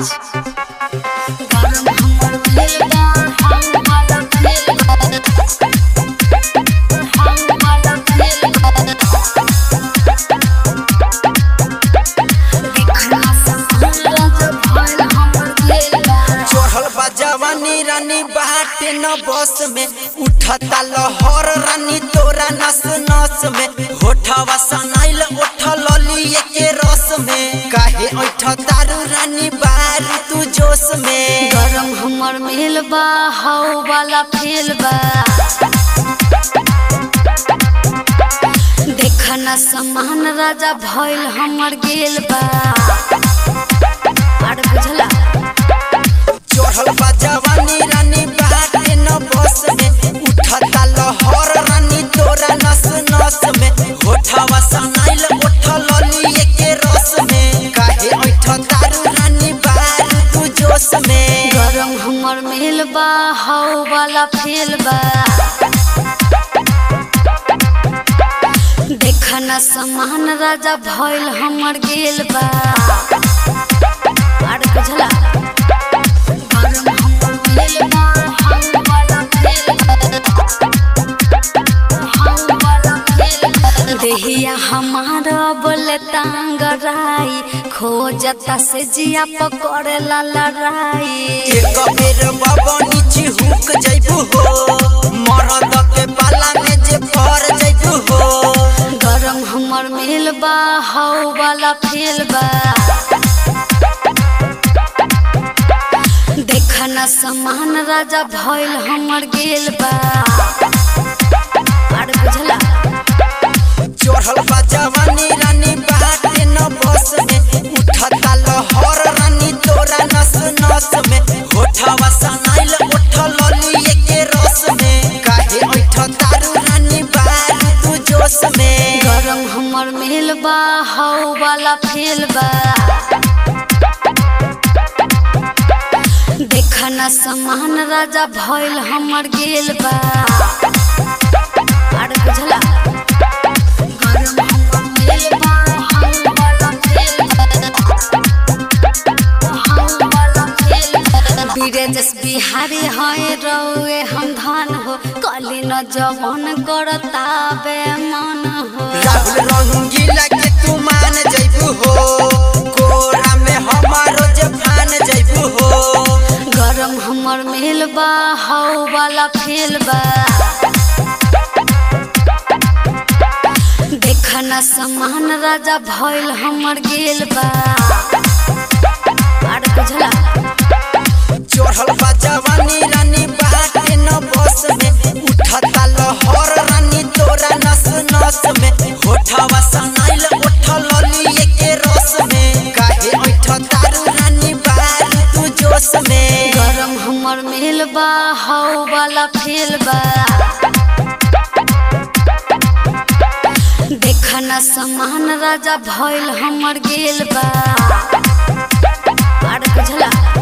राज गरम हमर भेल बा हम वाला भेल बा हम वाला भेल बा देखना समान राजा भइल हमर भेल बा चढ़ल बा जवानी रानी बाटे न बस में उठता लहर रानी तोरा नस नस में होठवा सनाइल उठल लिए के रस में काहे ऐठ तारू रानी बारू तू जोश में गरम हमर मेल बा हाउ वाला फेल बा देखना समान राजा भइल हमर गेल बा आर बुझला चढ़ल बा जवानी रानी बाटे न बस में उठता लहर रानी तोरा नस नस में होठवा सनाइल उठल लिए के रस में काहे ऐठ तारू रानी बारू तू जोश में गरम हमर मेल बा हाउ वाला फेल बा देखना समान राजा भइल हमर गेल बा आर बुझला गरम हमर मेल बा हाउ वाला फेल बा हाउ वाला फेल बा देहिया हमारा बोले तांगराई खोजता से जिया पकड़ेला लड़ाई एक बेर बाबा नीचे हुक जइबू हो मरद के पाला में जे पर जइबू हो गरम हमर मेल बा हाउ वाला फेल बा देखना समान राजा भइल हमर गेल बा आर बुझला चढ़ल बा जवानी रानी बाटे न बस में उठता लहर रानी तोरा नस नस में होठवा सनाइल उठल लिए के रस में काहे ऐठ तारू रानी बारू तू जोश में गरम हमर मेल बा हाउ वाला फेल बा देखना समान राजा भइल हमर गेल बा आर बुझला गरम हमर मेल बा हाउ वाला फेल बा हाउ वाला फेल बा बीरेजस बिहारी है रौए हम धान हो कली न जवन करता बे मन हो राहुल रंगीला के तू मान जइबू हो कोरा में हमारो जे फान जइबू हो गरम हमर मेल बा हाउ वाला फेल बा देखना समान राजा भइल हमर गेल बा आर बुझला चढ़ल बा जवानी रानी बाटे न बस में उठता लहर रानी तोरा नस नस में होठवा सनाइल उठल लिए के रस में काहे ऐठ तारू रानी बारू तू जोश में गरम हमर मेल बा हाउ वाला फेल बा देखना समान राजा भइल हमर गेल बा आर बुझला